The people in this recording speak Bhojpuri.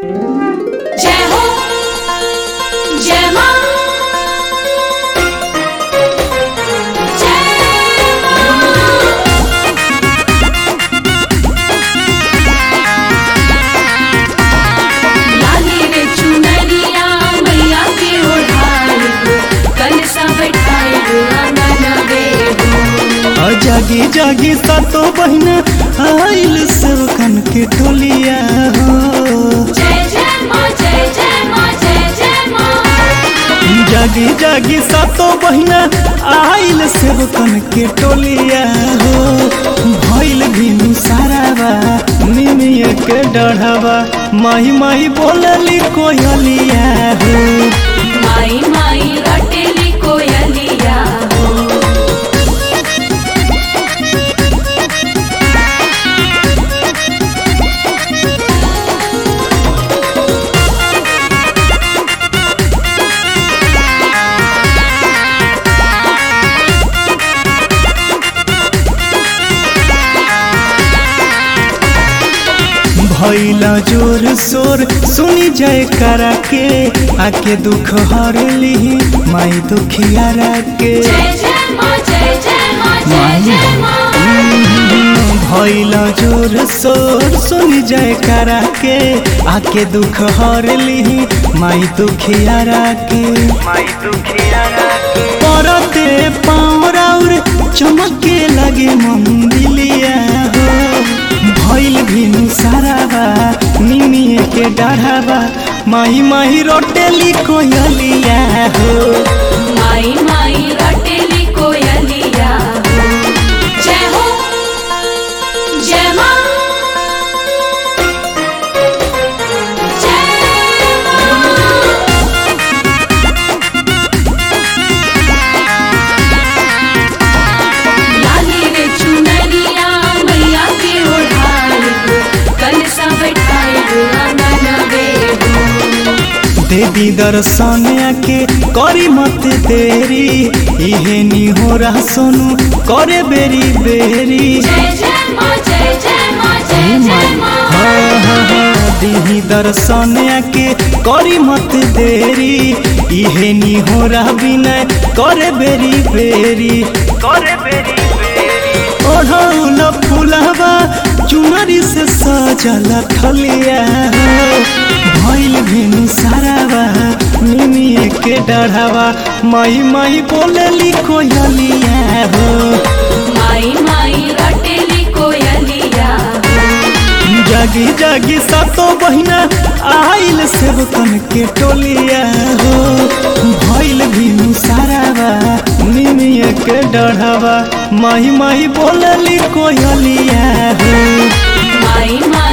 जय हो जय मां जय मां लाली रे चुनरिया मैया के ओढ़ाई कल सा बैठाई आंगन में आ जागी जागी सातो बहिना आइल सेवकन के टोलिया हो जय जय मां जय जय मां जय जय मां जागी जागी सातो बहिना आइल सेवकन के टोलिया हो भइल भीनु सारावा निमिया के डढ़ावा माही माही बोलली कोयलिया हो माई माई रटेली कोयलिया हो भैला जोर शोर सुनी जय करा के आके दुख हर ली माई दुखिया के जय जय मां जय जय मां जय जय मां भैला जोर शोर सुनी जय करा के आके दुख हर ली माई दुखिया के माई दुखिया के परते पाँव राउर चमके लगे मंदिलिया हो भइल भिनु साराबा निमिए के डाढ़ाबा माही माही रोटेली कोयलिया हो माई माई रटेली कोयलिया हो जय हो जय मां जय मां लाली रे चुनरिया मैया के ओढ़ाई कल सा बैठाई आंगन में देवी दर्शन आके करी मत देरी इहे नी हो रहा सोनू करे बेरी बेरी जय जय मां जय जय मां जय जय मां हाँ, हाँ, हाँ, दीही दर्शन आके करी मत देरी इहे नी हो रहा विनय करे बेरी बेरी करे बेरी बेरी ओढ़ौल फुलवा चुनरी से सजल थलिया हो भइल भेनु सारावा निमिए के डढ़ावा माई माई बोलली कोयलिया हो माई माई रटेली कोयलिया हो जागी जागी सातो बहिना आइल सेवकन के टोलिया हो भइल भीनु सारावा निमिया के डढ़ावा माही माही बोलली कोयलिया हो माई माई